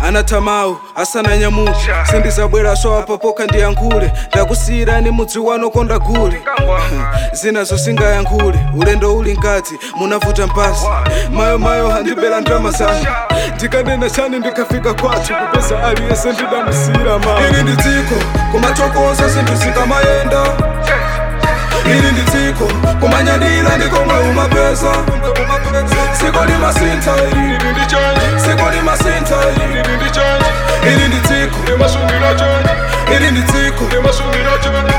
anatamawu asananyamuke sindizabweraso apapoka ndiyankhule ndakusiyirani mudzi wano konda gule zinazo singayankhule ulendo uli nkati munavuta mpasi mayo mayo handibera ndrama zanga ndikanena chani ndikafika kwathu kupeza aliyese ndidamusiyira ma ili ndi dziko kumatokoza zinthu zikamayenda ili ndi dziko kumanyadira ndikomwe umapeza dziko limasintha ili ndi chani dziko limasintha ili ndi chani ili ndi dziko limasungira chani ili ndi dziko limasungira chani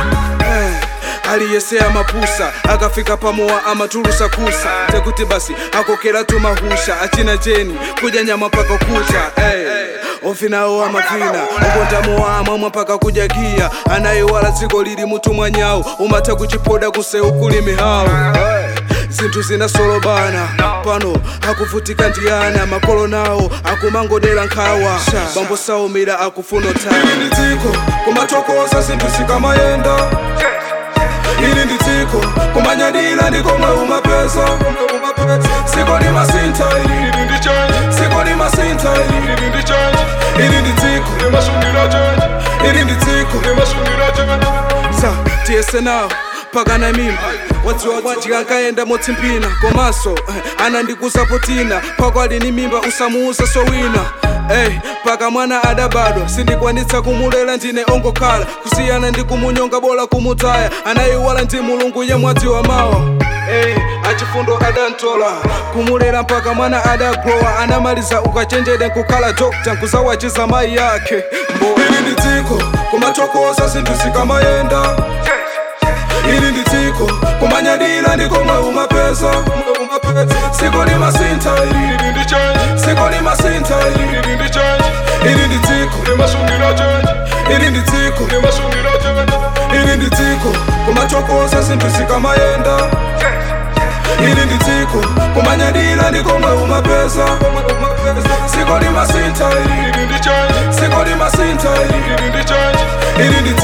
aliyese amapusa akafika pamowa amatulusa kusa tekuti basi akokera tumahusha achina cheni kudya nyama paka kucha hey. ovinawo amavina ukondamowa amamwa mpaka kudya giya anayiwala dziko lili mutu mwanyawo umatha kuchipoda kusewu kuli mihawu zinthu zinasolobana pano akuvutika ndiyana makolo nawo akumangodera nkhawa bambo saumira akufuna ili ndi dziko kumatokoza zinthu zikamayenda ili ndi dziko kumanyadira ndikomwe umapeza dziko limasintha ili ndi chani dziko limasintha ili ndi chani ili ndi dziko limasungira chani ili ndi dziko limasungira chani sa tiyese nawo pakana mimba wadziwa bwanji kankaenda motsimpina komanso eh, anandikusapotina pako ali ni mimba usamuuza sowina Hey, paka mwana adabadwa sindikwanitsa kumulera ndine ongokhala kusiyana ndi kumunyonga bola kumutaya anayiwala ndi mulungu ye mwadzi wa mawa hey, achifundo adantola kumulera mpaka mwana adagrowa anamaliza ukachenjede nkukhala dokta nkuzawachiza mayi yake mbo ili ndi dziko kumatokoza zinthu zikamayenda ili ndi dziko kumanyadira ndikomwe umapeza dziko limasintha ili ndi chani dziko limasintha ili ndi chani ili ndi dziko limasungira chani ili ndi dziko limasungira chani ili ndi dziko kumatokoza zinthu zikamayenda ili ndi dziko kumanyadira ndikomwe umapeza dziko limasintha ili ndi chani dziko limasintha ili ndi chani ili ndi